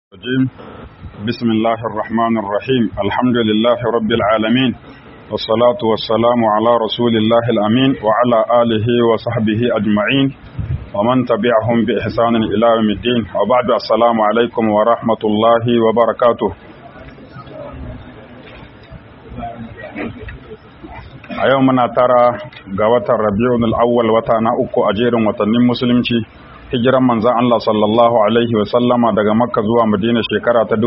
الرجيم بسم الله الرحمن الرحيم الحمد لله رب العالمين والصلاة والسلام على رسول الله الأمين وعلى آله وصحبه أجمعين ومن تبعهم بإحسان إلى يوم الدين وبعد السلام عليكم ورحمة الله وبركاته a yau muna tara ga watan rabi'un al'awwal wata na uku a jerin watannin musulunci hijiran manzan Allah sallallahu alaihi wa sallama daga makka zuwa madina shekara ta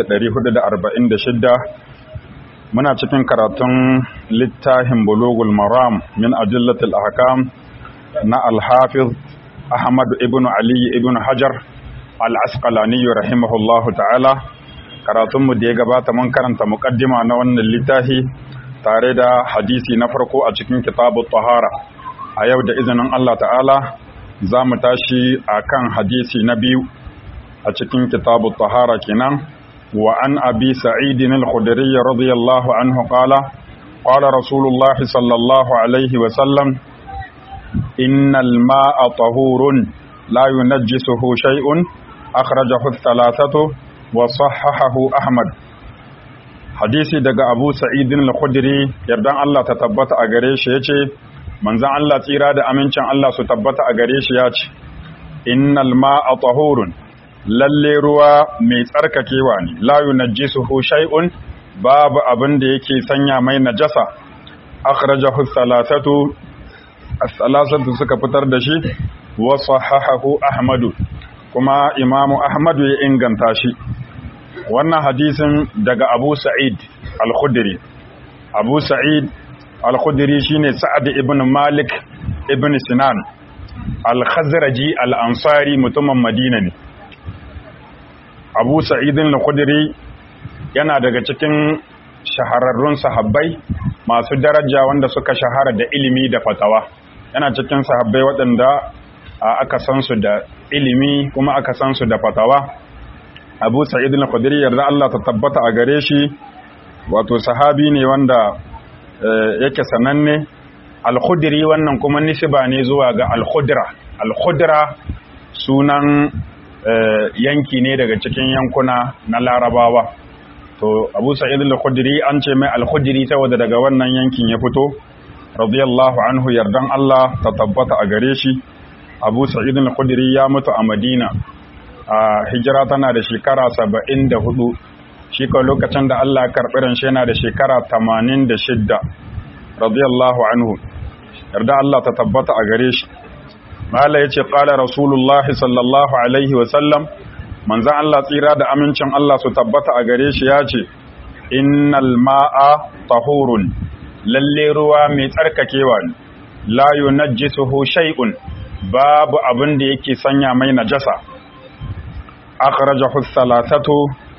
1446 muna cikin karatun littafin bulugul maram min ajillatil ahkam na al-hafiz ahmad ibn ali ibn hajar al-asqalani rahimahullahu ta'ala karatunmu da ya gabata mun karanta muqaddima na wannan littafi tare da hadisi na farko a cikin kitabu tahara a yau da izinin Allah ta'ala za mu tashi a kan hadisi na biyu a cikin kitabu tahara kenan wa an abi sa'idin al-khudri radiyallahu anhu qala qala rasulullah sallallahu alaihi wa sallam innal ma'a tahurun la yunajjisuhu shay'un akhrajahu ath-thalathatu wa sahhahahu ahmad hadisi daga abu sa'idin al-khudri yardan Allah ta tabbata a gare shi yace manzon Allah tsira da amincin Allah su tabbata a gare shi yace innal ma'a tahurun lalle ruwa mai tsarkakewa ne la yunajjisuhu shay'un babu abin da yake sanya mai najasa akhrajahu thalathatu as-salasatu suka fitar da shi wa sahahahu ahmadu kuma imamu ahmadu ya inganta shi wannan hadisin daga abu sa'id al-khudri abu sa'id al-khudri shine sa'ad ibn malik ibn sinan al-khazraji al-ansari mutumin madina ne abu sa'id al-khudri yana daga cikin shahararrun sahabbai masu daraja wanda suka shahara da ilimi da fatawa yana cikin sahabbai waɗanda aka san su da ilimi kuma aka san su da fatawa abu sa'id al-khudri yarda Allah ta tabbata a gare shi wato sahabi ne wanda yake sananne al-khudri wannan kuma nisba ne zuwa ga al-khudra al-khudra sunan yanki ne daga cikin yankuna na larabawa to abu sa'id al-khudri an ce mai al-khudri saboda daga wannan yankin ya fito radiyallahu anhu yardan Allah ta tabbata a gare shi abu sa'id al-khudri ya mutu a madina a hijira tana da shekara saba'in da hudu shi kawai lokacin da Allah karɓi ranshe yana da shekara tamanin da shidda radiyallahu anhu yarda Allah ta tabbata a gare shi mala ya ce ƙala rasulullah sallallahu alaihi wasallam manzan Allah tsira da amincin Allah su tabbata a gare shi ya ce innal ma'a tahurun lalle ruwa mai tsarkakewa ne la yunajjisuhu shay'un babu abin da yake sanya mai najasa akhrajahu thalathatu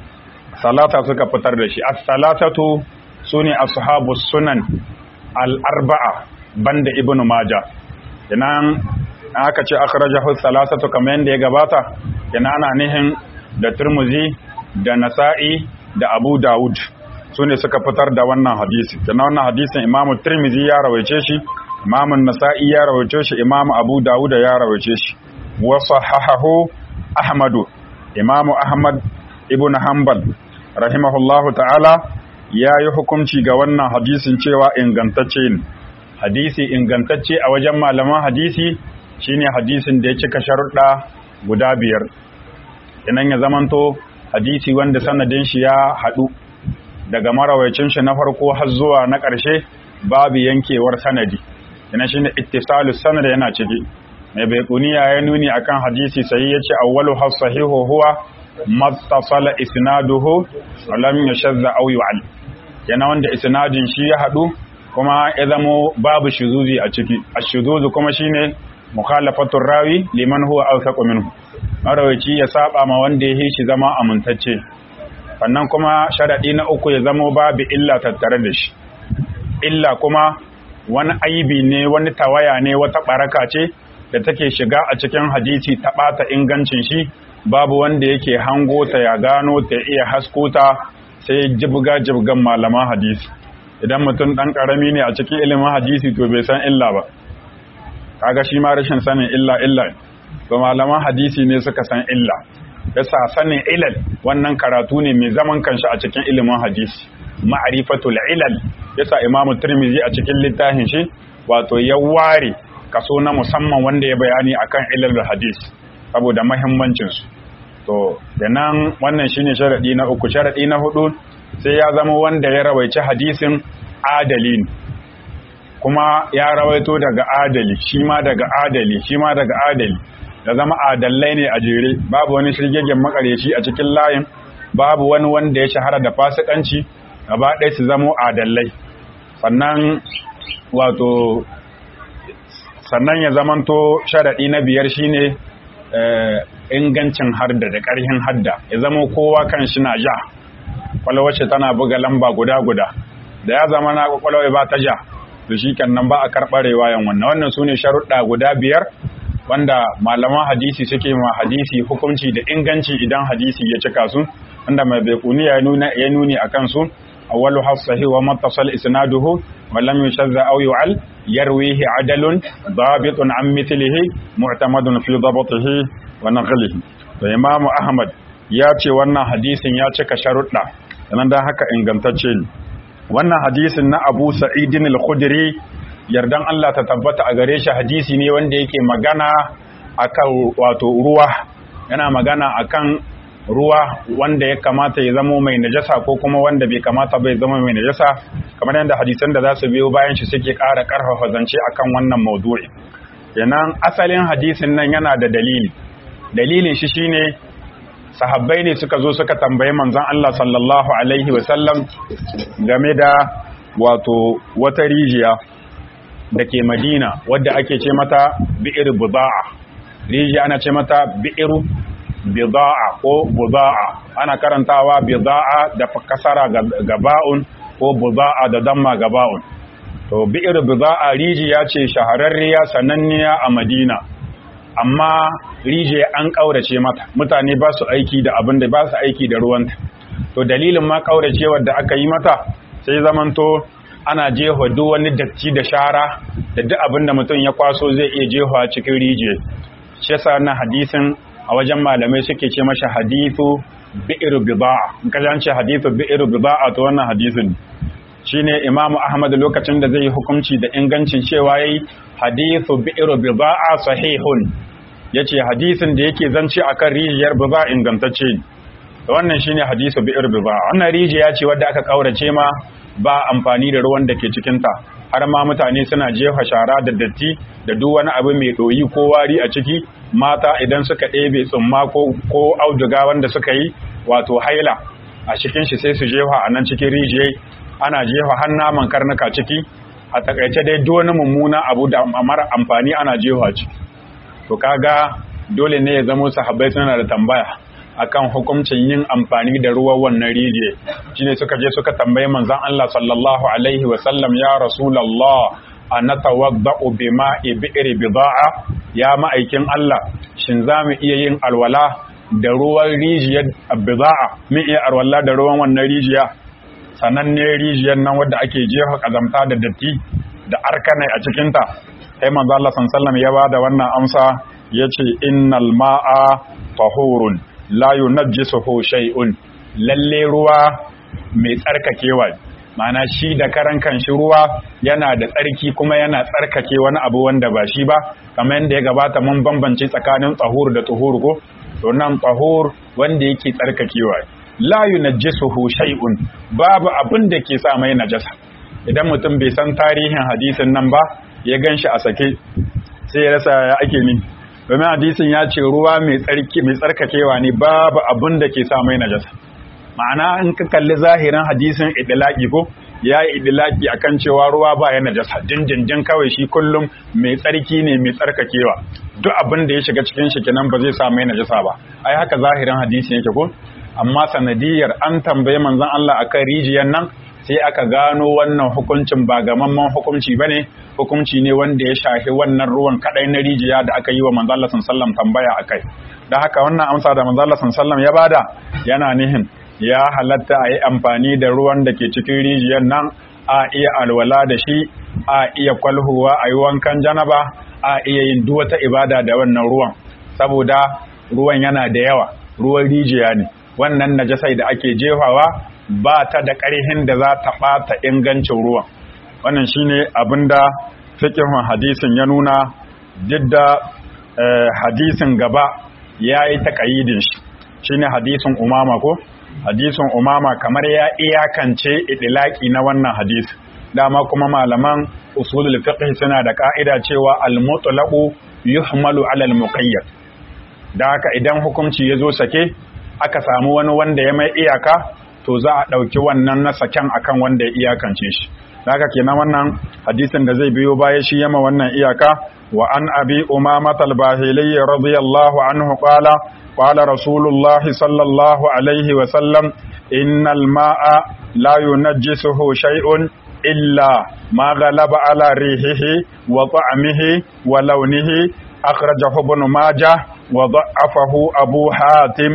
salata suka fitar da shi as-salatatu sune ashabus sunan al-arba'a banda ibnu majah kenan aka ce akhrajahu thalathatu kamar yanda ya gabata kenan ana nihin da turmuzi da nasa'i da abu daud sune suka fitar da wannan hadisi kenan wannan hadisin imamu tirmizi ya rawaice shi imamu nasa'i ya rawaice shi imamu abu daud ya rawaice shi wa sahahahu ahmadu imamu ahmad ibn hanbal rahimahullahu ta'ala ya yi hukunci ga wannan hadisin cewa ingantacce ne hadisi ingantacce a wajen malaman hadisi shine hadisin da ya cika sharuɗa guda biyar inan ya zamanto hadisi wanda sanadin shi ya haɗu daga marawacin shi na farko har zuwa na ƙarshe babu yankewar sanadi ina shine ittisalus sanad yana ciki mai baikuniya ya nuni akan hadisi sai ya ce awwalu has sahihu huwa mattasala isnaduhu lam yashazza aw yu'al yana wanda isnadin shi ya hadu kuma ya zamo babu shuzuzi a ciki ashuzuzu kuma shine mukhalafatu rawi liman huwa awsaqu minhu marawaci ya saba ma wanda ya shi zama amintacce sannan kuma sharadi na uku ya zamo babu illa tattare da shi illa kuma wani aibi ne wani tawaya ne wata baraka ce da take shiga a cikin hadisi ta ɓata ingancin shi babu wanda yake hango ta ya gano ta iya haskota sai jibga jibgan malaman hadisi idan mutum ɗan ƙarami ne a cikin ilimin hadisi to bai san illa ba kaga shi ma rashin sanin illa illa to malaman hadisi ne suka san illa yasa sanin ilal wannan karatu ne mai zaman kanshi a cikin ilimin hadisi ma'rifatul ilal yasa Imam Tirmidhi a cikin littafin shi wato ya ware kaso na musamman wanda ya bayani akan ilal hadis saboda muhimmancin su to da nan wannan shine sharadi na uku sharadi na hudu sai ya zama wanda ya rawaici hadisin adalin kuma ya rawaito daga adali shi ma daga adali shi ma daga adali da zama adallai ne a jere babu wani shirgegen makareci a cikin layin babu wani wanda ya shahara da fasikanci gaba ɗaya su zamo adallai sannan wato sannan ya zamanto sharaɗi na biyar shine ingancin harda da ƙarhin hadda ya zama kowa kan shi na ja kwalwacce tana buga lamba guda-guda da ya zama na kwakwalwa ba ta ja to shi nan ba a karɓar riwayan wannan wannan su ne sharuɗa guda biyar wanda malaman hadisi suke ma hadisi hukunci da inganci idan hadisi ya cika su wanda mai baikuni ya nuna ya nuni akan su awwalu hasahi wa mattasal isnaduhu wa lam yushadda aw yu'al yarwihi adalun dabitun an mithlihi mu'tamadun fi dabatihi wa naqlihi to imamu ahmad ya ce wannan hadisin ya cika sharuɗa sannan dan haka ingantacce ne wannan hadisin na Abu Sa'idin al-Khudri yardan Allah ta tabbata a gare shi hadisi ne wanda yake magana akan wato ruwa yana magana akan ruwa wanda ya kamata ya zama mai najasa ko kuma wanda bai kamata bai zama mai najasa kamar yadda hadisan da za su biyo bayan shi suke ƙara ƙarfafa zance akan wannan maudu'i yanan asalin hadisin nan yana da dalili dalilin shi shine sahabbai ne suka zo suka tambayi manzon Allah sallallahu alaihi wasallam game da wato wata rijiya da ke Madina wadda ake ce mata bi'ir buda'a rijiya ana ce mata bi'ir bida'a ko buda'a ana karantawa bida'a da kasara gaba'un ko buda'a da damma gaba'un to bi'ir bida'a rijiya ce shahararriya sananniya a Madina amma rijiya an ƙaurace mata mutane ba su aiki da abin da ba su aiki da ruwanta to dalilin ma ƙauracewar da aka yi mata sai zamanto ana jefa duk wani datti da shara da duk abin da mutum ya kwaso zai iya jefa cikin rijiya shi yasa na hadisin a wajen malamai suke ce masa hadithu bi'ir bida'a in ka ce hadithu bi'ir bida'a to wannan hadisin shine imamu ahmad lokacin da zai yi hukunci da ingancin cewa yayi hadithu bi'ir bida'a sahihun yace hadisin da yake zance akan rijiyar bida'a ingantacce ne wannan shine hadisu bi'ir bida'a wannan rijiya ce wadda aka kaurace ma ba amfani da ruwan da ke cikin ta har ma mutane suna jefa shara da datti da duk wani abu mai doyi ko wari a ciki mata idan suka ɗebe tsumma ko ko auduga wanda suka yi wato haila a cikin shi sai su jefa a nan cikin rijiyai ana jefa har naman karnuka ciki a takaice dai duk wani mummuna abu da mara amfani ana jefa ciki to kaga dole ne ya zamo sahabbai suna da tambaya akan hukuncin yin amfani da ruwan wannan rijiye shine suka je suka tambayi manzon Allah sallallahu alaihi wa sallam ya rasulullah anatawadda'u bima'i bi'ri bida'a ya ma'aikin Allah shin zamu iya yin alwala da ruwan rijiyar bida'a mu iya alwala da ruwan wannan rijiya sannan ne rijiyar nan wadda ake jefa kazamta da datti da arkanai a cikinta sai manzo Allah sallallahu ya bada wannan amsa yace innal ma'a tahurun la yunajjisuhu shay'un lalle ruwa mai tsarkakewa ma'ana shi da karan kanshi ruwa yana da tsarki kuma yana tsarkake wani abu wanda ba shi ba kamar yadda ya gabata mun bambance tsakanin tsahur da tuhur ko to nan tsahur wanda yake tsarkakewa la yunajjisuhu shay'un babu abin da ke sa mai najasa idan mutum bai san tarihin hadisin nan ba ya ganshi a sake sai ya rasa ya ake ni domin hadisin ya ce ruwa mai tsarki mai tsarkakewa ne babu abin da ke sa mai najasa ma'ana in ka kalli zahirin hadisin idlaki ko ya yi idlaki akan cewa ruwa ba ya najasa jinjinjin kawai shi kullum mai tsarki ne mai tsarkakewa duk abin da ya shiga cikin shi kenan ba zai sa mai najasa ba ai haka zahirin hadisin yake ko amma sanadiyar an tambaye manzon Allah akan rijiyar nan sai aka gano wannan hukuncin ba gamamman hukunci bane hukunci ne wanda ya shafi wannan ruwan kadai na rijiya da aka yi wa manzon Allah sallallahu tambaya akai da haka wannan amsa da manzon Allah sallallahu ya bada yana nihin ya halatta a yi amfani da ruwan da ke cikin rijiyar nan a iya alwala da shi a iya kwalhuwa a yi wankan janaba a iya yin duk wata ibada da wannan ruwan saboda ruwan yana da yawa ruwan rijiya ne wannan najasai da ake jefawa ba ta da ƙarhin da za ta ɓata ingancin ruwan wannan shine abinda fiqhun hadisin ya nuna duk da hadisin gaba yayi taqayidin shi shine hadisin umama ko hadisin umama kamar ya iyakance idilaki na wannan hadisi dama kuma malaman usulul fiqh suna da ka'ida cewa al-mutlaqu yuhmalu 'ala al-muqayyad da haka idan hukunci yazo sake aka samu wani wanda ya mai iyaka to za a dauki wannan na saken akan wanda ya iyakance shi da haka kenan wannan hadisin da zai biyo baya shi yama wannan iyaka wa an abi umama al-bahili radiyallahu anhu qala qala rasulullahi sallallahu alaihi wa sallam innal ma'a la yunajjisuhu shay'un إلا ما غلب على ريحه وطعمه ولونه أخرجه ابن ماجه وضعفه أبو حاتم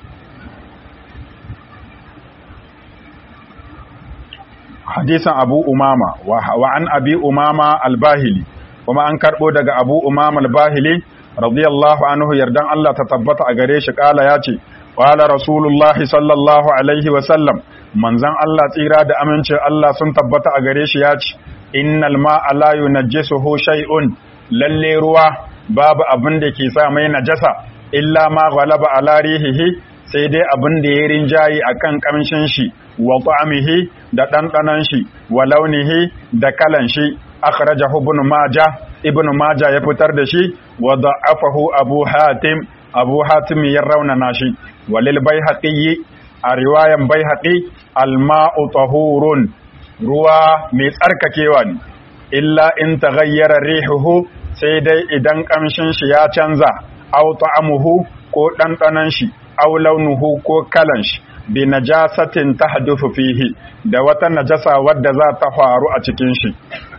حديث أبو أمامة وعن أبي أمامة الباهلي وما أنكر بودك أبو أمامة الباهلي رضي الله عنه يردان الله تتبت أغريش قال ياتي قال رسول الله صلى الله عليه وسلم manzan Allah tsira da amincin Allah sun tabbata a gare shi ya ce innal ma'a la yunajjisuhu shay'un lalle ruwa babu abin da ke sa mai najasa illa ma ghalaba ala rihihi sai dai abin da ya rinjayi akan kamshin shi wa ta'amihi da dandanan shi wa launihi da kalan shi akhrajahu ibn majah ibn majah ya fitar da shi wa da'afahu abu hatim abu hatim ya raunana shi walil baihaqi a riwayan bai haɗi alma'u tahurun ruwa mai tsarkakewa ne illa in ta gayyara rihuhu sai dai idan ƙamshin shi ya canza au ta'amuhu ko ɗanɗanan shi au launuhu ko kalan shi bi najasatin tahdufu fihi da wata najasa wadda za ta faru a cikin shi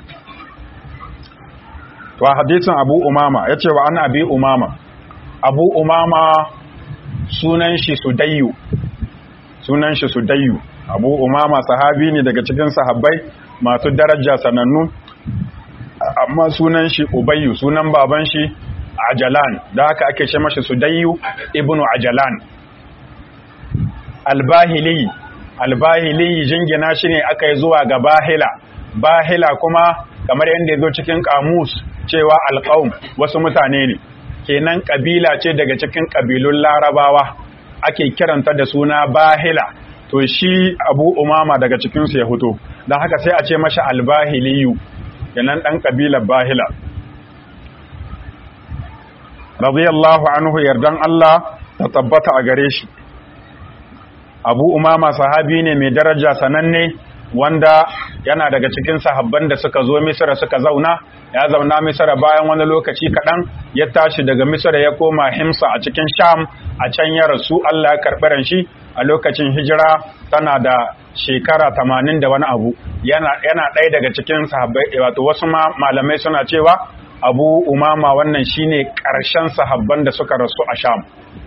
to hadisin abu umama yace wa an abi umama abu umama sunan shi sudayyu sunan shi Sudayyu Abu Umama sahabi ne daga cikin sahabbai masu daraja sanannu amma sunan shi Ubayyu sunan baban shi Ajalan da haka ake ce mashi Sudayyu ibnu Ajalan Albahili Albahili jingina shi ne aka yi zuwa ga Bahila Bahila kuma kamar yadda ya zo cikin kamus cewa alqaum wasu mutane ne kenan kabila ce daga cikin kabilun Larabawa ake kiranta da suna bahila to shi abu umama daga cikinsu ya fito don haka sai a ce mashi albahiliyu yanan ɗan ƙabilar bahila radiyallahu anhu yardan Allah ta tabbata a gare shi abu umama sahabi ne mai daraja sananne wanda yana daga cikin sahabban da suka zo misira suka zauna ya zauna misira bayan wani lokaci kaɗan ya tashi daga misira ya koma himsa a cikin sham a can ya rasu allah ya karɓi shi a lokacin hijira tana da shekara tamanin da wani abu yana ɗaya daga cikin sahabbai wato wasu malamai suna cewa abu umama wannan shine ƙarshen sahabban da suka rasu a sham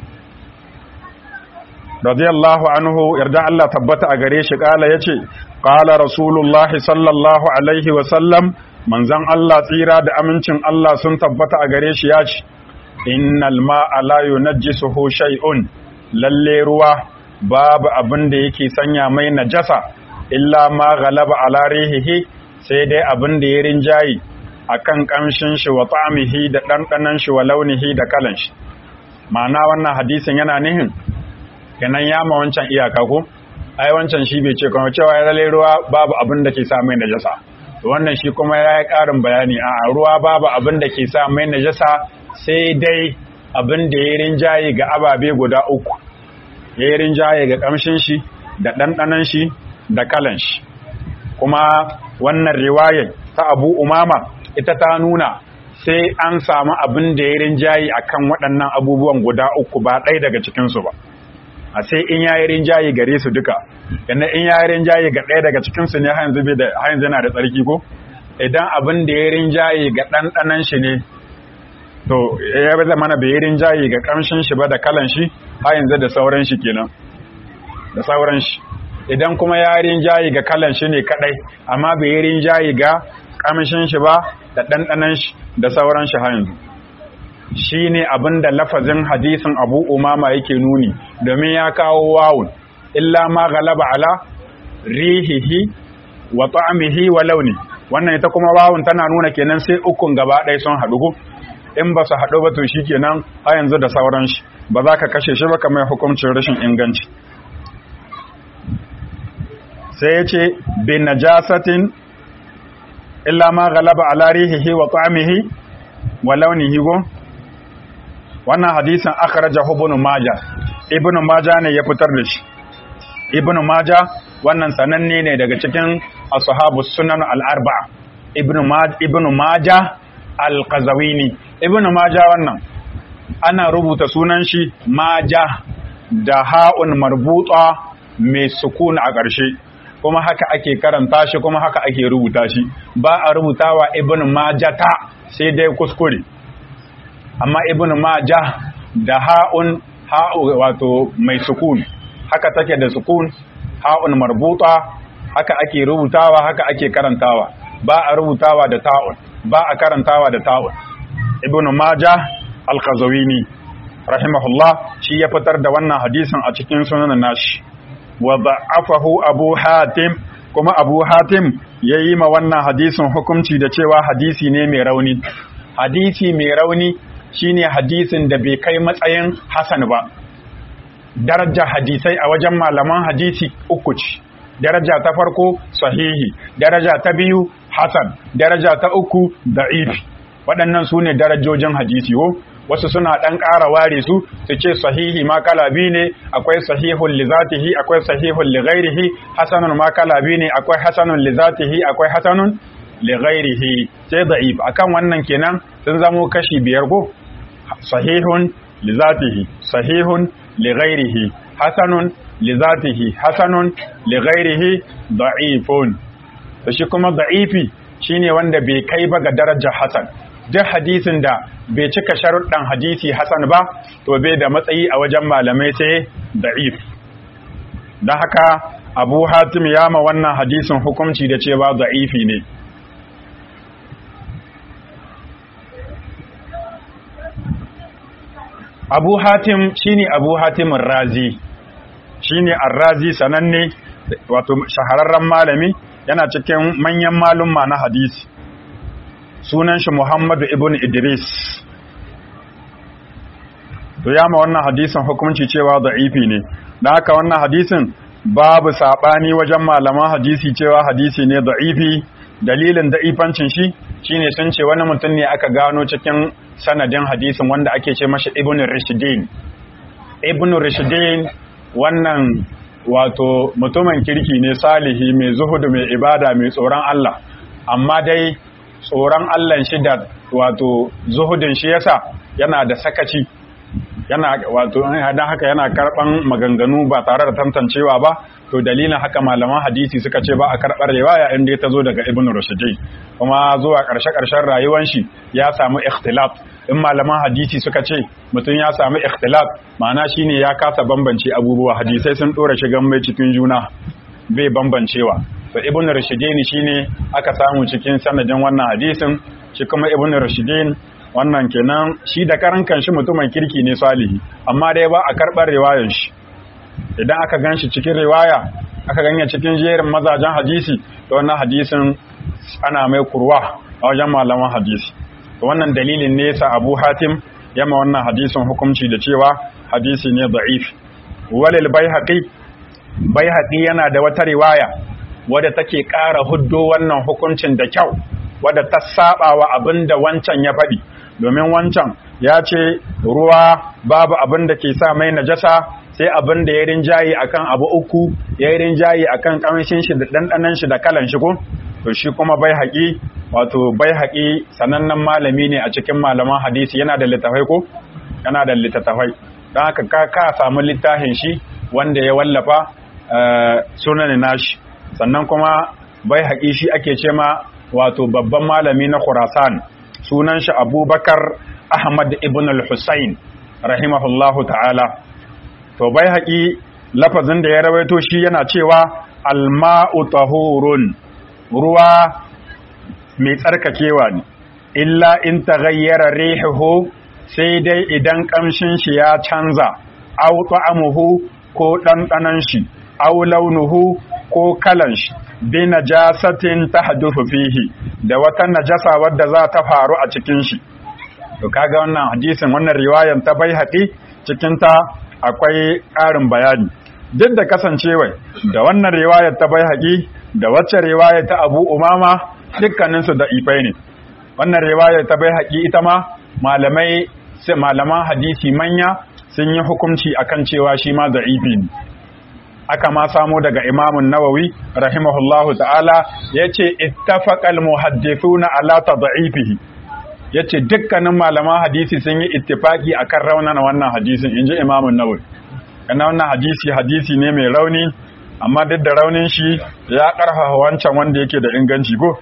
radiyallahu anhu yarda Allah tabbata a gare shi kala yace qala rasulullahi sallallahu alaihi wa sallam manzon Allah tsira da amincin Allah sun tabbata a gare shi yace innal ma'a la yunajjisuhu shay'un lalle ruwa babu abin da yake sanya mai najasa illa ma ghalaba ala rihihi sai dai abin da ya rinjayi akan kamshin shi wa ta'amihi da dandanan shi wa launihi da kalan shi ma'ana wannan hadisin yana nihin kenan ya ma wancan iyaka ko ai wancan shi bai ce kuma cewa ya lalle ruwa babu abin da ke sa mai najasa wannan shi kuma ya yi ƙarin bayani a ruwa babu abin da ke sa mai najasa sai dai abin da ya rinjaye ga ababe guda uku ya yi rinjaye ga ƙamshin shi da ɗanɗanan shi da kalan shi kuma wannan riwayar ta abu umama ita ta nuna sai an samu abin da ya rinjaye akan waɗannan abubuwan guda uku ba ɗaya daga cikinsu ba a sai in yayi rinjaye gare su duka yana in yayi rinjaye ga ɗaya daga cikin su ne har yanzu bai da har yanzu yana da tsarki ko idan abin da ya rinjaye ga ɗanɗanan shi ne to ya bai mana bai rinjaye ga kamshin shi ba da kalan shi har yanzu da sauran shi kenan da sauran shi idan kuma ya rinjaye ga kalan shi ne kadai amma bai rinjaye ga kamshin shi ba da ɗanɗanan shi da sauran shi har yanzu shine abinda lafazin hadisin Abu Umama yake nuni domin ya kawo wawun illa ma galaba ala rihihi wa ta'amihi wa launi wannan ita kuma wawun tana nuna kenan sai ukun gaba ɗaya sun haɗu in ba su haɗu ba to shikenan a yanzu da sauran shi ba za ka kashe shi ba kamar hukuncin rashin inganci sai ya ce bin najasatin illa ma galaba ala rihihi wa ta'amihi wa launihi go wannan hadisin akhrajahu ibn majah ibn majah ne ya fitar da shi ibn majah wannan sananne ne daga cikin ashabus sunan al-arba'a ibn majah ibn majah al-qazawini ibn majah wannan ana rubuta sunan shi majah da ha'un marbuta mai sukun a ƙarshe kuma haka ake karanta shi kuma haka ake rubuta shi ba a rubutawa ibn majata sai dai kuskure amma ibn majah da ha'un ha'u wato mai sukun haka take da sukun ha'un marbuta haka ake rubutawa haka ake karantawa ba a rubutawa da ta'un ba a karantawa da ta'un ibn majah al-qazawini rahimahullah shi ya fitar da wannan hadisin a cikin sunan nashi wa da'afahu abu hatim kuma abu hatim yayi ma wannan hadisin hukunci da cewa hadisi ne mai rauni hadisi mai rauni shine hadisin da bai kai matsayin hasan ba darajar hadisai a wajen malaman hadisi uku ce daraja ta farko sahihi daraja ta biyu hasan daraja ta uku da'ifi waɗannan su ne darajojin hadisi ko wasu suna ɗan ƙara ware su su ce sahihi ma kala biyu ne akwai sahihun li zatihi akwai sahihun li ghairihi hasanun ma kala biyu ne akwai hasanun li zatihi akwai hasanun li ghairihi sai da'if akan wannan kenan sun zamo kashi biyar ko sahihun li zatihi sahihun li ghairihi hasanun li zatihi hasanun li ghairihi da'ifun to shi kuma da'ifi shine wanda bai kai ba ga darajar hasan duk hadisin da bai cika sharuɗan hadisi hasan ba to bai da matsayi a wajen malamai sai da'if don haka abu hatim ya ma wannan hadisin hukunci da cewa da'ifi ne abu hatim shine abu hatimin razi shine arrazi sananne wato shahararren malami yana cikin manyan malumma na hadisi sunan shi Muhammadu ibn Idris to ya ma wannan hadisin hukunci cewa da'ifi ne don haka wannan hadisin babu sabani wajen malaman hadisi cewa hadisi ne da'ifi dalilin da'ifancin shi shine sun ce wani mutum ne aka gano cikin sanadin hadisin wanda ake ce mashi ibn Rishdin ibn Rishdin wannan wato mutumin kirki ne salihi mai zuhudu mai ibada mai tsoron Allah amma dai tsoron Allah shi da wato zuhudin shi yasa yana da sakaci yana wato dan haka yana karban maganganu ba tare da tantancewa ba to dalilin haka malaman hadisi suka ce ba a karbar riwaya inda ta zo daga Ibn Rushd kuma zuwa karshe karshen rayuwar shi ya samu ikhtilaf in malaman hadisi suka ce mutum ya samu ikhtilaf ma'ana shine ya kasa bambance abubuwa hadisai sun dora shigan mai cikin juna bai bambancewa to ibn rashidin shine aka samu cikin sanadin wannan hadisin shi kuma ibn rashidin wannan kenan shi da karan kanshi mutumin kirki ne salihi amma dai ba a karbar riwayar shi idan aka ganshi cikin riwaya aka ganya cikin jerin mazajen hadisi to wannan hadisin ana mai kurwa a wajen malaman hadisi to wannan dalilin ne yasa Abu Hatim yama wannan hadisin hukunci da cewa hadisi ne da'if walil baihaqi baihaqi yana da wata riwaya wadda take ƙara huddo wannan hukuncin da kyau wadda ta saba wa abin da wancan ya faɗi domin wancan ya ce ruwa babu abin da ke sa mai najasa sai abin da ya rinjaye akan abu uku ya yi rinjaye akan kamshin shi da ɗanɗanan shi da kalan shi ko to shi kuma bai haƙi wato bai haƙi sanannen malami ne a cikin malaman hadisi yana da littafai ko yana da littattafai don haka ka ka samu littafin shi wanda ya wallafa sunan nashi sannan kuma bai haƙi shi ake ce ma wato babban malami na Khurasan sunan shi Abubakar Ahmad ibn al-Husayn rahimahullahu ta'ala to bai haƙi lafazin da ya rawaito shi yana cewa alma'u tahurun ruwa mai tsarkakewa ne illa in taghayyara rihuhu sai dai idan kamshin shi ya canza aw ta'amuhu ko ɗanɗanon shi aw launuhu ko kalan shi bi najasatin tahduthu fihi da wata najasa wadda za ta faru a cikin shi to kaga wannan hadisin wannan riwayan ta bai haƙi cikin ta akwai ƙarin bayani duk da kasancewa da wannan riwayar ta bai haƙi da wacce riwayar ta Abu Umama dukkaninsu da ifai ne wannan riwayar ta bai haƙi ita ma malamai sai malaman hadisi manya sun yi hukunci akan cewa shi ma da'ifi ne aka ma samo daga imamun nawawi rahimahullahu ta'ala ya ce ittafaqal muhaddithuna ala tad'ifihi ya ce dukkanin malaman hadisi sun yi ittifaki akan raunan wannan hadisin inji imamun nawawi kana wannan hadisi hadisi ne mai rauni amma duk da raunin shi ya karfafa wancan wanda yake da inganci ko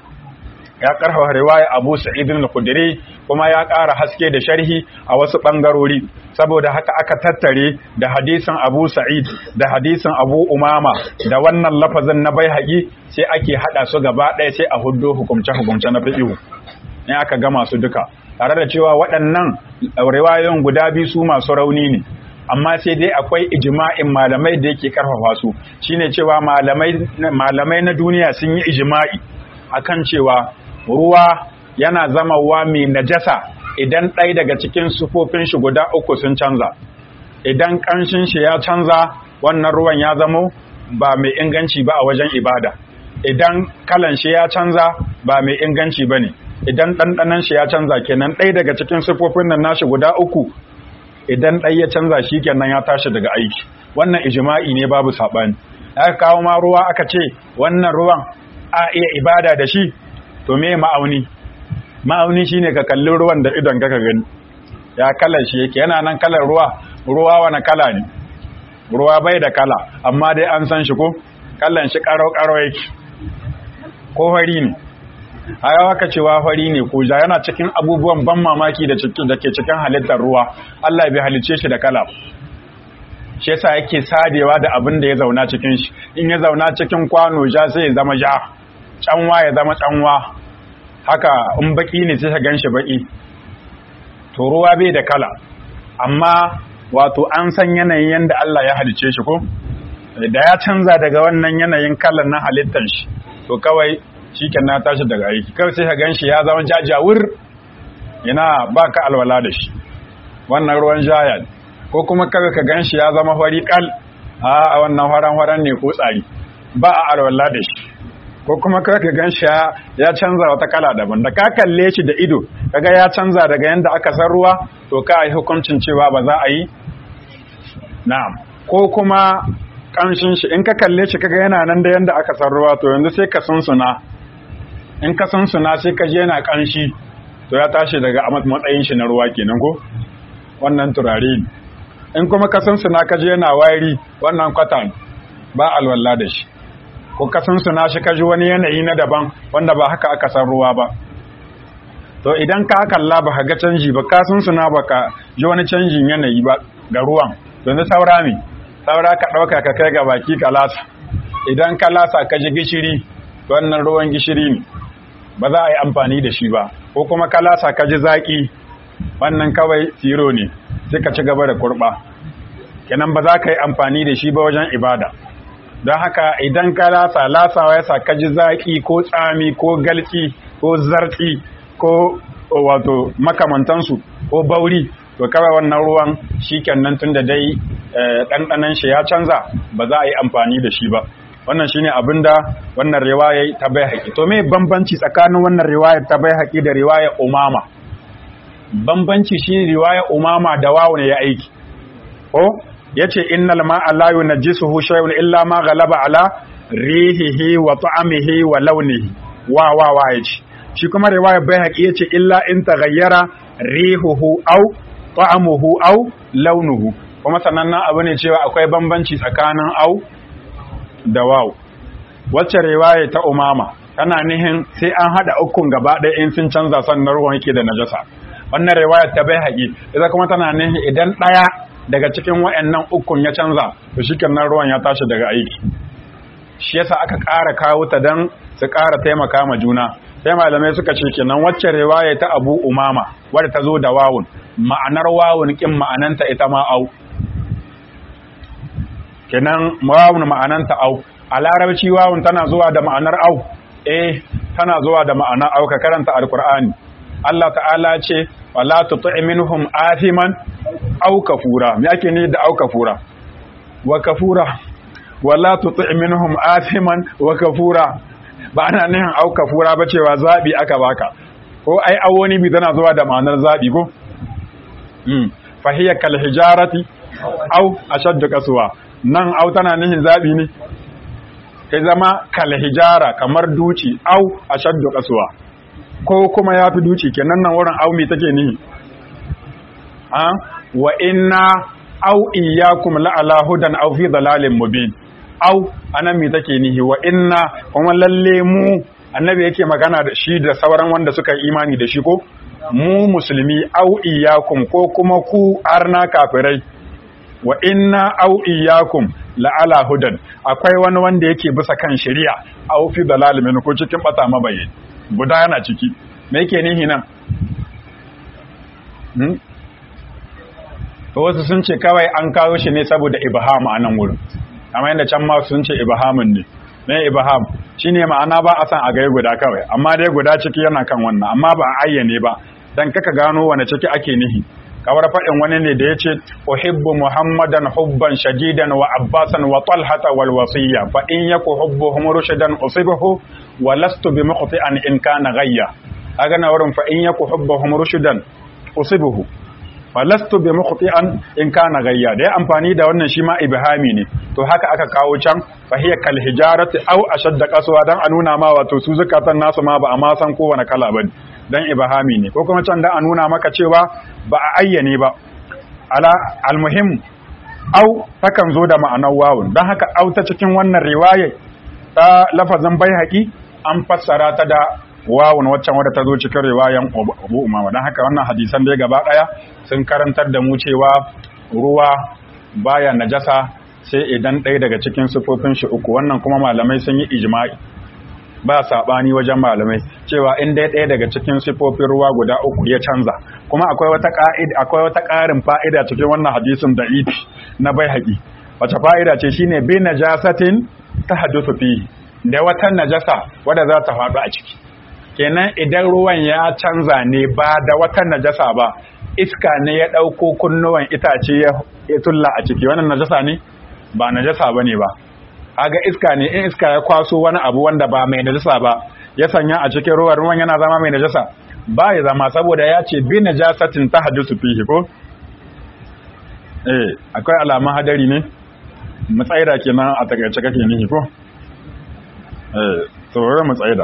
ya karfafa riwaya Abu Sa'id al-Khudri kuma ya ƙara haske da sharhi a wasu bangarori saboda haka aka tattare da hadisin Abu Sa'id da hadisin Abu Umama da wannan lafazin na Baihaqi sai ake hada su gaba ɗaya sai a huddo hukumce hukumce na fiqh ne aka gama su duka tare da cewa waɗannan riwayoyin guda biyu su masu rauni ne amma sai dai akwai ijma'in malamai da yake karfafa su shine cewa malamai malamai na duniya sun yi ijma'i akan cewa ruwa yana zamawa mai najasa idan ɗaya daga cikin sufofin shi guda uku sun canza idan ƙanshin shi ya canza wannan ruwan ya zamo ba mai inganci ba a wajen ibada idan kalan shi ya canza ba mai inganci ba ne idan ɗanɗanan shi ya canza kenan ɗaya daga cikin sufofin nan nashi guda uku idan ɗaya ya canza shi kenan ya tashi daga aiki wannan ijima'i ne babu saɓani aka kawo ma ruwa aka ce wannan ruwan a iya ibada da shi to me ma'auni ma'auni shine ka kalli ruwan da idon ka gani ya kalar shi yake yana nan kalar ruwa ruwa wani kala ne ruwa bai da kala amma dai an san shi ko kallan shi karo karo yake ko fari ne a yawa ka cewa fari ne ko ja yana cikin abubuwan ban mamaki da ke cikin halittar ruwa Allah bai halicce shi da kala shi yasa yake sadewa da abin da ya zauna cikin shi in ya zauna cikin kwano ja sai ya zama ja canwa ya zama canwa haka in baki ne sai ka ganshi baki to ruwa bai da kala amma wato an san yanayin yanda Allah ya halice shi ko da ya canza daga wannan yanayin kalan na halittar shi to kawai shiken na tashi daga aiki kawai sai ka ganshi ya zama jajawur ina baka alwala da shi wannan ruwan jaya ko kuma kawai ka ganshi ya zama fari kal a wannan faran faran ne ko tsari ba a alwala da shi ko kuma kawai ka gan ya canza wata kala daban da ka kalle shi da ido kaga ya canza daga yanda aka san ruwa to ka yi hukuncin cewa ba za a yi na'am ko kuma kanshin shi in ka kalle shi kaga yana nan da yanda aka san ruwa to yanzu sai ka sunsuna in ka sunsuna sai ka je yana kanshi to ya tashi daga matsayin shi na ruwa kenan ko wannan turare ne in kuma ka sunsuna ka je yana wari wannan kwatan ba alwala da shi ko ka sunsuna shi ka ji wani yanayi na daban wanda ba haka aka san ruwa ba to idan ka kalla ba ka ga canji ba ka sunsuna ba ka ji wani canjin yanayi ba ga ruwan yanzu saura ne saura ka ɗauka ka kai ga baki ka lasa idan ka lasa ka ji gishiri wannan ruwan gishiri ne ba za a yi amfani da shi ba ko kuma ka lasa ka ji zaƙi wannan kawai tiro ne sai ka ci gaba da kurɓa kenan ba za ka yi amfani da shi ba wajen ibada don haka idan ka lasa lasawa ya sa ka ji zaƙi ko tsami ko galci ko zartsi ko wato makamantansu ko bauri to kawai wannan ruwan shi kenan tun da dai ɗanɗanan shi ya canza ba za a yi amfani da shi ba wannan shine abin da wannan riwaya ta bai haƙi to me bambanci tsakanin wannan riwayar ta bai haƙi da riwayar umama bambanci shi riwayar umama da wawo ne ya aiki ko yace innal ma'a la yunajjisuhu shay'un illa ma ghalaba ala rihihi wa ta'amihi wa launihi wa wa wa yace shi kuma riwayar Baihaqi yace illa in taghayyara rihuhu aw ta'amuhu aw launuhu kuma sanannen abu ne cewa akwai bambanci tsakanin au da waw wacce riwaya ta umama tana nihin sai an hada ukun gaba ɗaya in sun canza sannan ruwan yake da najasa wannan riwaya ta Baihaqi ita kuma tana nihin idan ɗaya daga cikin wayannan ukun ya canza to shikenan ruwan ya tashi daga aiki shi yasa aka ƙara kawo ta dan su ƙara taimaka ma juna sai malamai suka ce kenan wacce riwaya ta Abu Umama wadda ta zo da wawun ma'anar wawun kin ma'ananta ita ma au kenan wawun ma'ananta au a larabci wawun tana zuwa da ma'anar au eh tana zuwa da ma'anar au ka karanta alqur'ani Allah ta'ala ce wala tuti minhum athiman au kafura me ake ni da au kafura wa kafura wala tuti minhum athiman wa kafura ba ana nihin au kafura ba cewa zabi aka baka ko ai awoni bi tana zuwa da ma'anar zabi ko mm fa hiya kal hijarati au ashaddu kaswa nan au tana nihin zabi ne kai zama kal hijara kamar duci au ashaddu kaswa ko kuma yafi duci kenan nan wurin au me take nihi a wa inna au iyyakum la ala hudan aw fi dalalin mubin au anan me take nihi wa inna kuma lalle mu annabi yake magana da shi da sauran wanda suka yi imani da shi ko mu musulmi au iyyakum ko kuma ku arna kafirai wa inna au iyyakum la ala hudan akwai wani wanda yake bisa kan shari'a au fi dalalin ko cikin bata mabayin guda yana ciki me yake nihi nan hmm? wasu sun ce kawai an kawo shi ne saboda ibham a nan wurin amma yadda can ma sun ce ibhamin ne me ibham shine ma'ana ba a san a gai guda kawai amma dai guda ciki yana kan wannan amma ba a ayyane ba dan kaka gano wani ciki ake nihi kawar faɗin wani ne da ya ce uhibbu muhammadan hubban shadidan wa abbasan wa talhata wal wasiyya fa in yaku hubbuhum rushdan usibahu wa lastu bi muqti'an in kana ghayya aga na wurin fa in yaku hubbuhum rushdan usibahu falastu bi mukhti'an in kana gayya da ya amfani da wannan shi ma ibhami ne to haka aka kawo can fa hiya kal hijarati aw ashadda qaswa dan a nuna ma wato su zakatan nasu ma ba a ma san kowane kala bane dan ibhami ne ko kuma can dan a nuna maka cewa ba a ayyane ba ala almuhim aw takan zo da ma'anar wawun dan haka aw ta cikin wannan riwaya ta lafazin baihaqi an fassara ta da wawun waccan wadda ta zo cikin riwayan Abu Umama dan haka wannan hadisan da gaba daya sun karantar da mu cewa ruwa baya najasa sai idan ɗaya daga cikin sifofin shi uku wannan kuma malamai sun yi ijma'i ba sabani wajen malamai cewa in dai ɗaya daga cikin sifofin ruwa guda uku ya canza kuma akwai wata ka'ida akwai wata ƙarin fa'ida cikin wannan hadisin da ifi na bai haƙi wace fa'ida ce shine bi najasatin tahaddathu fihi da wata najasa wadda za ta faɗo a ciki kenan idan ruwan ya canza ne ba da wata najasa ba iska ne ya ɗauko kunnuwan itace ya tulla a ciki wannan najasa ne ba najasa ba ne ba haga iska ne in iska ya kwaso wani abu wanda ba mai najasa ba ya sanya a cikin ruwan ruwan yana zama mai najasa ba ya zama saboda ya ce bi najasatin ta hadisu fihi ko eh akwai alamun hadari ne matsaida kenan a takaice kake nihi ko eh to mu tsaida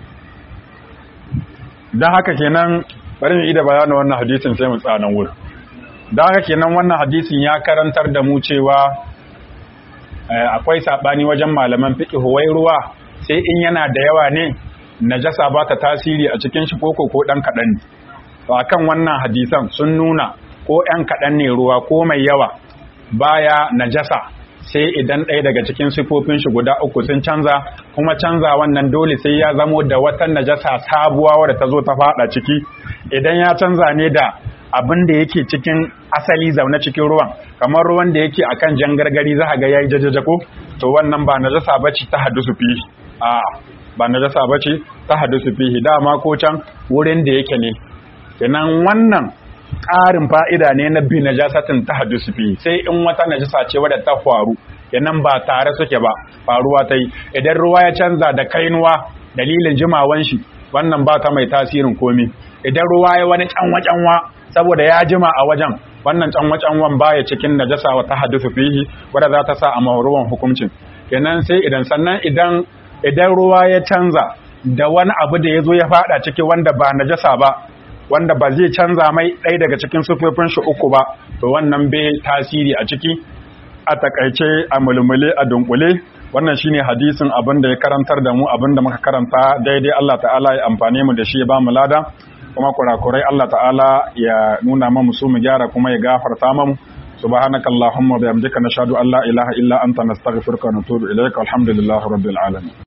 don haka kenan bari mu ida bayanin wannan hadisin sai mu tsanan wurin don haka kenan wannan hadisin ya karantar da mu cewa akwai sabani wajen malaman fiqh wai ruwa sai in yana da yawa ne najasa ba ta tasiri a cikin shi koko ko dan kadan ne to akan wannan hadisan sun nuna ko ɗan kadan ne ruwa ko mai yawa baya najasa sai idan ɗaya daga cikin sifofin shi guda uku sun canza kuma canza wannan dole sai ya zamo da wata najasa sabuwa wadda ta zo ta fada ciki idan ya canza ne da abin da yake cikin asali zaune cikin ruwan kamar ruwan da yake akan jan gargari za ga yayi jajaja ko to wannan ba najasa bace ta haddusu fihi a ba najasa bace ta haddusu fihi dama ko can wurin da yake ne kenan wannan ƙarin fa'ida ne na bi najasatin ta haddusu fi sai in wata najasa ce wadda ta faru yanan ba tare suke ba faruwa ta yi idan ruwa ya canza da kainuwa dalilin jimawan shi wannan ba ta mai tasirin komi idan ruwa ya wani canwa-canwa saboda ya jima a wajen wannan canwa-canwan baya cikin najasa wa ta haddusu fihi wadda za ta sa a ruwan hukuncin kenan sai idan sannan idan idan ruwa ya canza da wani abu da ya zo ya fada ciki wanda ba najasa ba wanda ba zai canza mai ɗaya daga cikin sufofin shi uku ba to wannan bai tasiri a ciki a takaice a mulmule a dunkule wannan shine hadisin abin da ya karantar da mu abin da muka karanta daidai Allah ta'ala ya amfane mu da shi ya ba mu lada kuma kurakurai Allah ta'ala ya nuna mu su mu gyara kuma ya gafarta mu سبحانك اللهم وبحمدك نشهد ان لا اله الا انت نستغفرك ونتوب اليك والحمد لله رب العالمين